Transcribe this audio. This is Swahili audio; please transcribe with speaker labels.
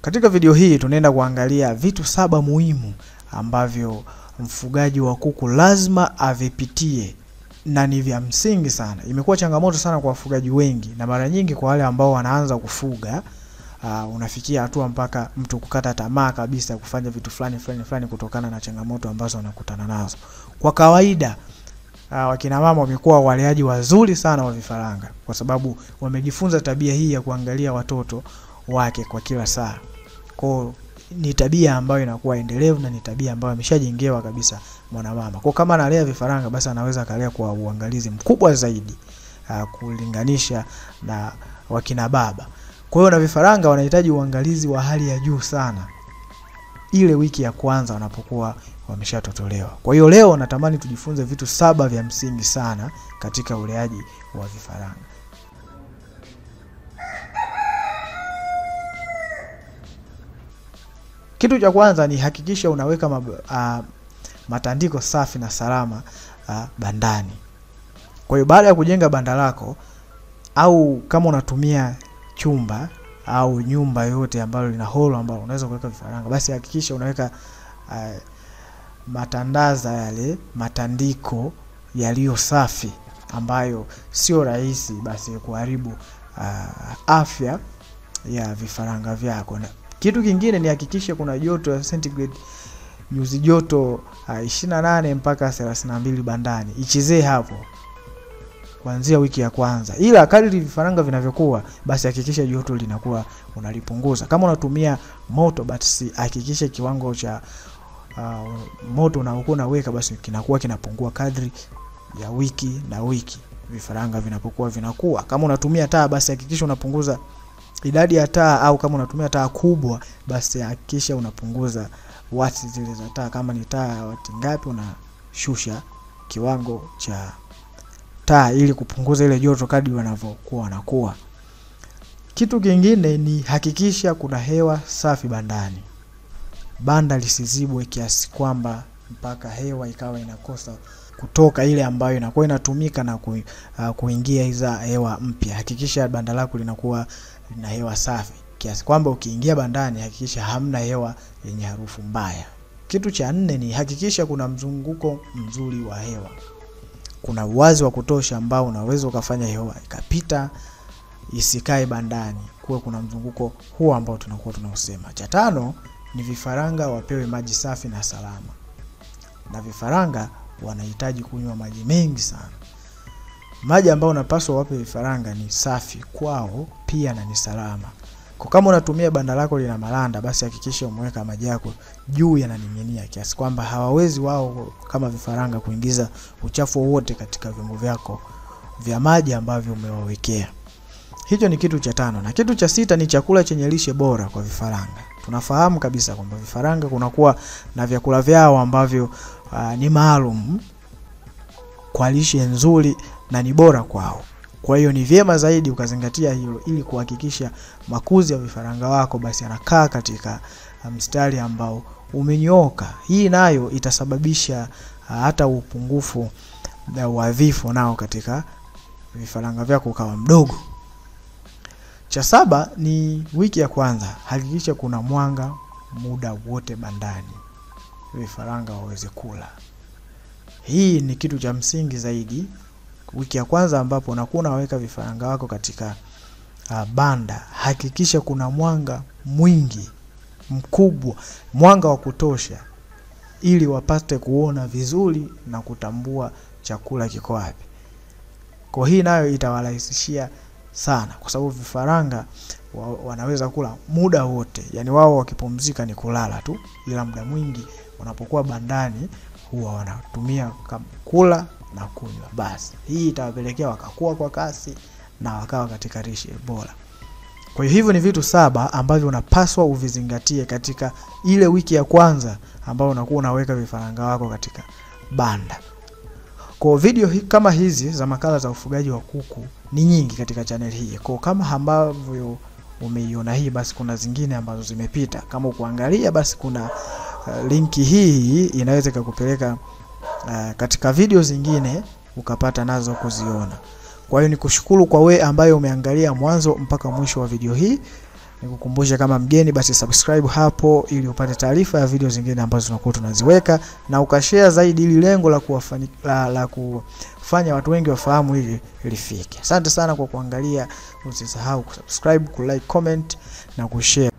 Speaker 1: Katika video hii tunaenda kuangalia vitu saba muhimu ambavyo mfugaji wa kuku lazima avipitie na ni vya msingi sana. Imekuwa changamoto sana kwa wafugaji wengi, na mara nyingi kwa wale ambao wanaanza kufuga uh, unafikia hatua mpaka mtu kukata tamaa kabisa kufanya vitu fulani fulani fulani kutokana na changamoto ambazo wanakutana nazo. Kwa kawaida uh, wakina mama wamekuwa waleaji wazuri sana wa vifaranga, kwa sababu wamejifunza tabia hii ya kuangalia watoto wake kwa kila saa. Kwa ni tabia ambayo inakuwa endelevu na ni tabia ambayo ameshajengewa kabisa mwanamama. Kwa kama analea vifaranga basi anaweza akalea kwa uangalizi mkubwa zaidi uh, kulinganisha na wakina baba. Kwa hiyo na vifaranga wanahitaji uangalizi wa hali ya juu sana ile wiki ya kwanza wanapokuwa wameshatotolewa. Kwa hiyo leo natamani tujifunze vitu saba vya msingi sana katika uleaji wa vifaranga. Kitu cha kwanza ni hakikisha unaweka mab, uh, matandiko safi na salama uh, bandani. Kwa hiyo baada ya kujenga banda lako au kama unatumia chumba au nyumba yote ambayo lina holo ambalo unaweza kuweka vifaranga, basi hakikisha unaweka uh, matandaza yale matandiko yaliyo safi ambayo sio rahisi basi kuharibu uh, afya ya vifaranga vyako. Na kitu kingine ni hakikisha kuna joto ya centigrade nyuzi joto uh, 28 mpaka 32 bandani, ichezee hapo kuanzia wiki ya kwanza, ila kadri vifaranga vinavyokuwa, basi hakikisha joto linakuwa unalipunguza. Kama unatumia moto, basi hakikisha kiwango cha uh, moto unaokuwa unaweka basi kinakuwa kinapungua kadri ya wiki na wiki vifaranga vinapokuwa vinakuwa. Kama unatumia taa, basi hakikisha unapunguza idadi ya taa, au kama unatumia taa kubwa, basi hakikisha unapunguza wati zile za taa. Kama ni taa wati ngapi, unashusha kiwango cha taa ili kupunguza ile joto kadri wanavyokuwa wanakuwa. Kitu kingine ni hakikisha kuna hewa safi bandani. Banda lisizibwe kiasi kwamba mpaka hewa ikawa inakosa kutoka ile ambayo inakuwa inatumika na ku, uh, kuingia iza hewa mpya. Hakikisha banda lako linakuwa lina hewa safi kiasi kwamba ukiingia bandani hakikisha hamna hewa yenye harufu mbaya. Kitu cha nne ni hakikisha kuna mzunguko mzuri wa hewa kuna uwazi wa kutosha ambao unaweza ukafanya hewa ikapita isikae bandani, kuwe kuna mzunguko huo ambao tunakuwa tunausema. Cha tano ni vifaranga wapewe maji safi na salama, na vifaranga wanahitaji kunywa maji mengi sana. Maji ambayo unapaswa wape vifaranga ni safi kwao pia na ni salama. Kwa kama unatumia banda lako lina malanda, basi hakikisha umeweka maji yako juu yananing'inia, kiasi kwamba hawawezi wao kama vifaranga kuingiza uchafu wowote katika vyombo vyako vya maji ambavyo umewawekea. Hicho ni kitu cha tano, na kitu cha sita ni chakula chenye lishe bora kwa vifaranga. Tunafahamu kabisa kwamba vifaranga kunakuwa na vyakula vyao ambavyo uh, ni maalum kwa lishe nzuri na ni bora kwao. Kwa hiyo ni vyema zaidi ukazingatia hilo ili kuhakikisha makuzi ya vifaranga wako basi yanakaa katika mstari ambao umenyooka. Hii nayo itasababisha hata upungufu wa vifo nao katika vifaranga vyako ukawa mdogo. Cha saba ni wiki ya kwanza, hakikisha kuna mwanga muda wote bandani, vifaranga waweze kula. Hii ni kitu cha msingi zaidi wiki ya kwanza ambapo unakuwa unaweka vifaranga wako katika uh, banda, hakikisha kuna mwanga mwingi mkubwa, mwanga wa kutosha, ili wapate kuona vizuri na kutambua chakula kiko wapi. Kwa hii nayo itawarahisishia sana, kwa sababu vifaranga wa, wanaweza kula muda wote, yani wao wakipumzika ni kulala tu, ila muda mwingi wanapokuwa bandani huwa wanatumia kula na kunywa. Basi hii itawapelekea wakakua kwa kasi na wakawa katika lishe bora. Kwa hiyo hivyo ni vitu saba ambavyo unapaswa uvizingatie katika ile wiki ya kwanza ambayo unakuwa unaweka vifaranga wako katika banda. Kwa video hi, kama hizi za makala za ufugaji wa kuku ni nyingi katika channel hii. Kwa kama ambavyo umeiona hii, basi kuna zingine ambazo zimepita. Kama ukuangalia, basi kuna uh, linki hii inaweza ikakupeleka uh, katika video zingine ukapata nazo kuziona. Kwa hiyo nikushukuru kwa we ambaye umeangalia mwanzo mpaka mwisho wa video hii. nikukumbushe kama mgeni, basi subscribe hapo ili upate taarifa ya video zingine ambazo tunakuwa tunaziweka, na ukashare zaidi, ili lengo la kuwafani, la, la kufanya watu wengi wafahamu hili lifike. Asante sana kwa kuangalia, usisahau kusubscribe, kulike, comment na kushare.